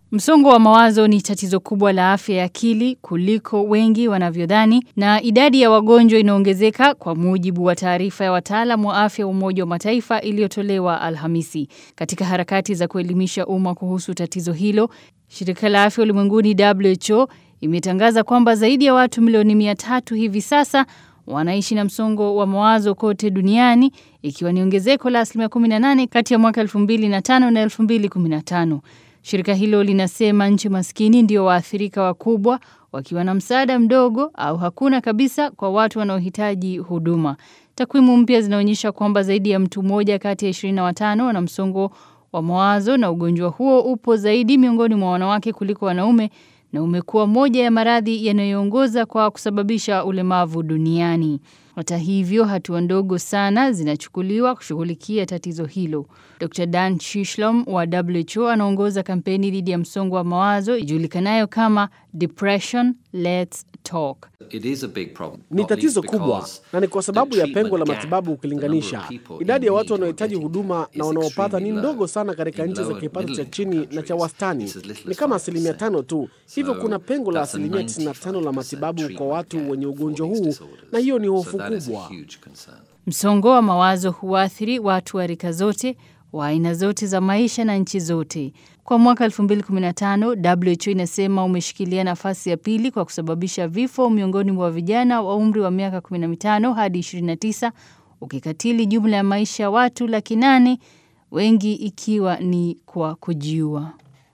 Msongo wa mawazo ni tatizo kubwa la afya ya akili kuliko wengi wanavyodhani na idadi ya wagonjwa inaongezeka kwa mujibu wa taarifa ya wataalamu wa afya wa Umoja wa Mataifa iliyotolewa Alhamisi. Katika harakati za kuelimisha umma kuhusu tatizo hilo, Shirika la Afya Ulimwenguni WHO imetangaza kwamba zaidi ya watu milioni mia tatu hivi sasa wanaishi na msongo wa mawazo kote duniani ikiwa ni ongezeko la asilimia 18 kati ya mwaka 2005 na 2015. Shirika hilo linasema nchi maskini ndio waathirika wakubwa wakiwa na msaada mdogo au hakuna kabisa kwa watu wanaohitaji huduma. Takwimu mpya zinaonyesha kwamba zaidi ya mtu mmoja kati ya 25 wana msongo wa mawazo na ugonjwa huo upo zaidi miongoni mwa wanawake kuliko wanaume na umekuwa moja ya maradhi yanayoongoza kwa kusababisha ulemavu duniani. Hata hivyo, hatua ndogo sana zinachukuliwa kushughulikia tatizo hilo. Dr. Dan Shishlom wa WHO anaongoza kampeni dhidi ya msongo wa mawazo ijulikanayo kama Depression Let's Talk. It is a big problem. Ni not tatizo least kubwa because na ni kwa sababu the ya pengo la treatment matibabu gap, ukilinganisha. the number of people Idadi in ya watu need or wanaohitaji getting huduma is na wanaopata ni extremely ndogo low. sana katika In nchi za lower kipato cha middle chini na cha countries, wastani. it's as little Ni as kama 5%. asilimia tano tu. Hivyo So kuna pengo la that's a asilimia 95 la 95% matibabu kwa treatment watu gap wenye for ugonjwa these huu, disorders. na hiyo ni So hofu that is a kubwa. huge concern. Msongo wa mawazo huathiri watu wa rika zote, wa aina zote za maisha na nchi zote. Kwa mwaka 2015, WHO inasema umeshikilia nafasi ya pili kwa kusababisha vifo miongoni mwa vijana wa umri wa miaka 15 hadi 29, ukikatili jumla ya maisha ya watu laki nane, wengi ikiwa ni kwa kujiua.